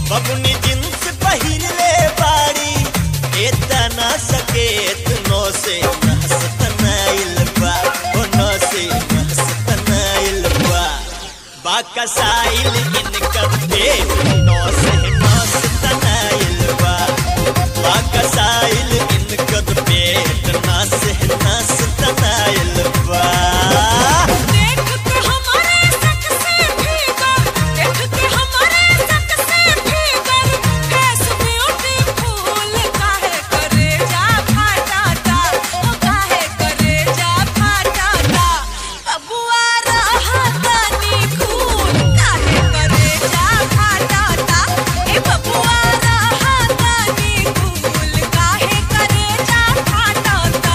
बबुनी जींस पहिरले बाड़ी एतना सकेत नो से नहसतनाइल बा ओ नो से नहसतनाइल बा बाकसाइल इनकर पेट नो से नहसतनाइल बा बाकसाइल इनकर पेट ना से नहसतनाइल बा देख के हमारे सक से भीतर देख के हमारे सक से भीतर फेस ब्यूटीफुल काहे करे जा फाटाता ओ काहे करे जा फाटाता बबुआ रहतनी खून काहे करे जा फाटाता ए बबुआ रहतनी खून काहे करे जा फाटाता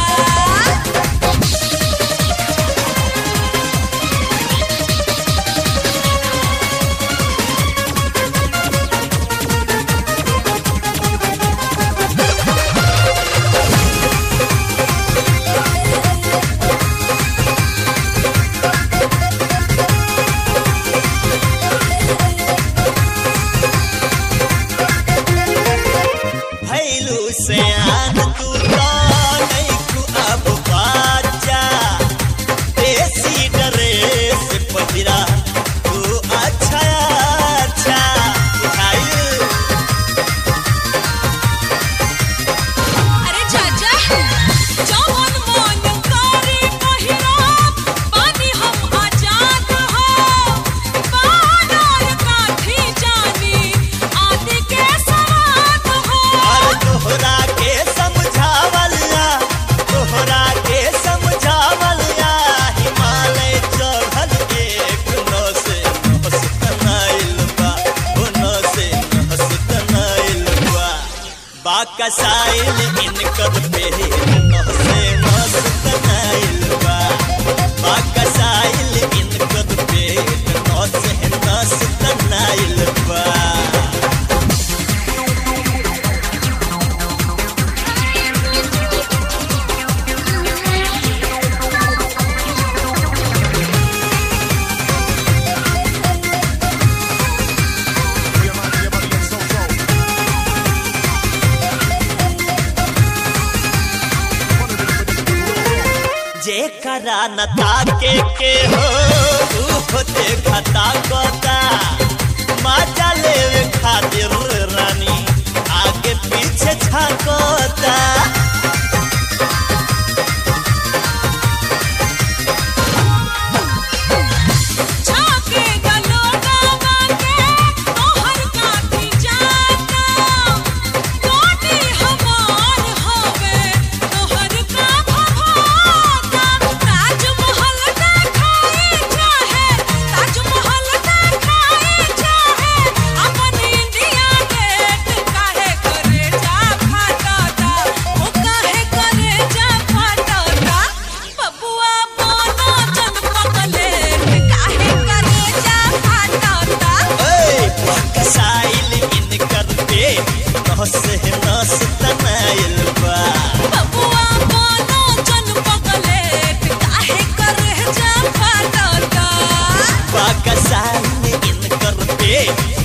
भैलू से आन तू तो नहीं तू अब बाजा देसी ड्रेस पहिरा तू अच्छा अच्छा बुझाइल अरे चाचा जवन मन करे पहिरब बानी हम आजाद हो बानर काठी जानी आदि के सवाद हो और तोहरा के समझावलिया तोहरा के समझावलिया हिमालय चढ़ल एक नौ से नहसतनाइल बा ओ नौ से नहसतनाइल बा बाकसाइल इनकर पे नौ से नहसतनाइल बा बाकसाइल इनकर पे नौ से नहसतनाइल बा जेकरा न ताके के हो ऊ देखता कोता मजा लेवे खातिर रानी आगे पीछे छाकोता झाके गलोगा बाके तोहर काठी जाता कोटी हमार होवे तोहर का भभाता ताजमहल देखाई चाहे ताजमहल देखाई चाहे अपन इंडिया गेट काहे करे जा फाटाता ओ काहे करे जा फाटाता बबुआ मोनो जन पगले काहे करे जा फाटाता ए बाकसाइल इनकर पे नौ से नस तनाइल बा बबुआ मोनो जन पगले काहे करे जा फाटाता बाकसाइल इनकर पे